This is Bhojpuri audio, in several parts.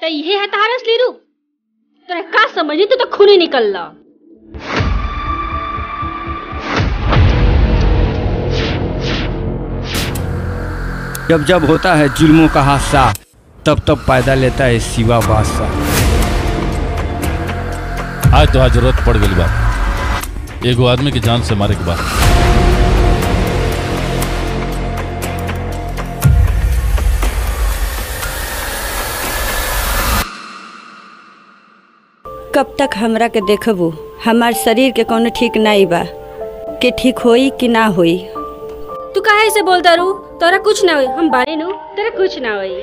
तो ये है तारा असली रूप तोरा का समझी तू तो खूनी निकल ला जब जब होता है जुल्मों का हादसा तब तब पैदा लेता है सिवा बादशाह आज तो आज जरूरत पड़ गई बा एगो आदमी की जान से मारे के बाद कब तक हमरा के देखबू हमार शरीर के कोनो ठीक नहीं बा कि ठीक होई कि ना होई तू काहे से बोलता रू तोरा कुछ ना होई हम बारे नु तेरा कुछ ना होई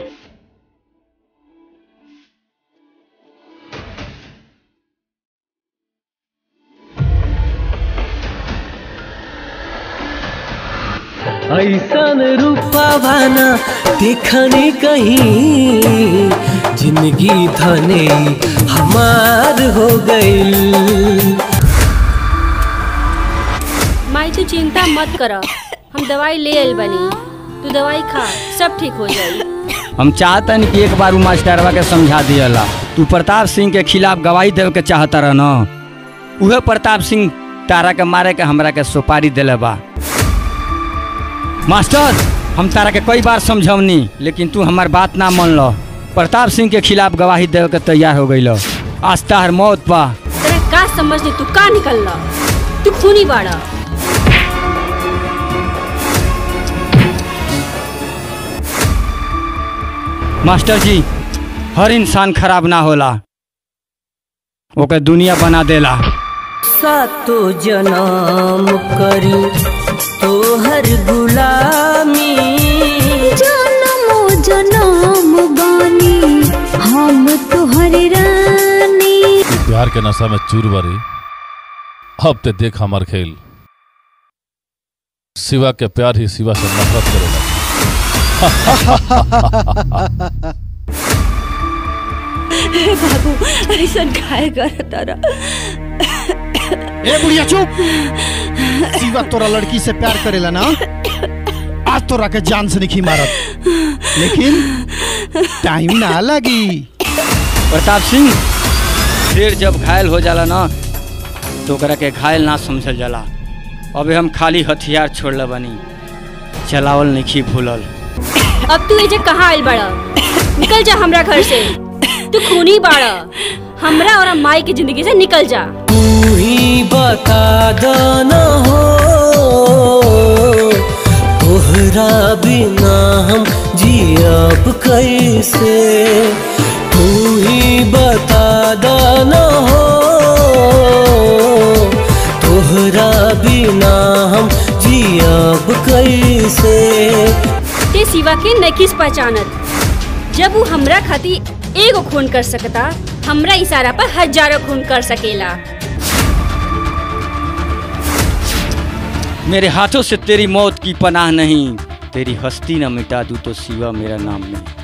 ऐसन रूपावाना देखने कहीं जिंदगी धने हमार हो गई माई तू चिंता मत कर हम दवाई ले आइल बनी तू दवाई खा सब ठीक हो जाई हम चाहतन कि एक बार उ मास्टरवा के समझा दियला तू प्रताप सिंह के खिलाफ गवाही देवे के चाहता रह न उहे प्रताप सिंह तारा के मारे के हमरा के सुपारी दिले बा मास्टर हम तारा के कई बार समझौनी लेकिन तू हमार बात ना मान लो प्रताप सिंह के खिलाफ गवाही देवे के तैयार हो गई आज तार मौत बा तेरा का समझ नहीं तू का निकल ला तू खूनी बाड़ा मास्टर जी हर इंसान खराब ना होला ओके दुनिया बना देला सातो जन्म करी तोहर गुलामी जनमो जनम बानी हम तोहर रानी ई प्यार के नशा में चूर बरी अब ते देख हमार खेल शिवा के प्यार ही शिवा से नफरत करेला बाबू ऐसा खाए कर तारा ए बुढ़िया चुप शिवा तोरा लड़की से प्यार करेला ना आज तोरा के जान से नहीं मारत लेकिन टाइम ना लगी प्रताप सिंह शेर जब घायल हो जाला ना तो ओकरा के घायल ना समझल जाला अबे हम खाली हथियार छोड़ले बनी चलावल नहीं भूलल अब तू एजे कहाँ आइल बाड़ा निकल जा हमरा घर से तू खूनी बाड़ा हमरा और माई की जिंदगी से निकल जा तू ही बता दना हो तोहरा बिना हम जियब कैसे तू ही बता दना हो तोहरा बिना हम जियब कैसे ते सिवा के नकिस पहचानत जब वो हमरा खातिर एगो खून कर सकता हमरा इशारा पर हजारों खून कर सकेला मेरे हाथों से तेरी मौत की पनाह नहीं तेरी हस्ती न मिटा दूं तो सिवा मेरा नाम नहीं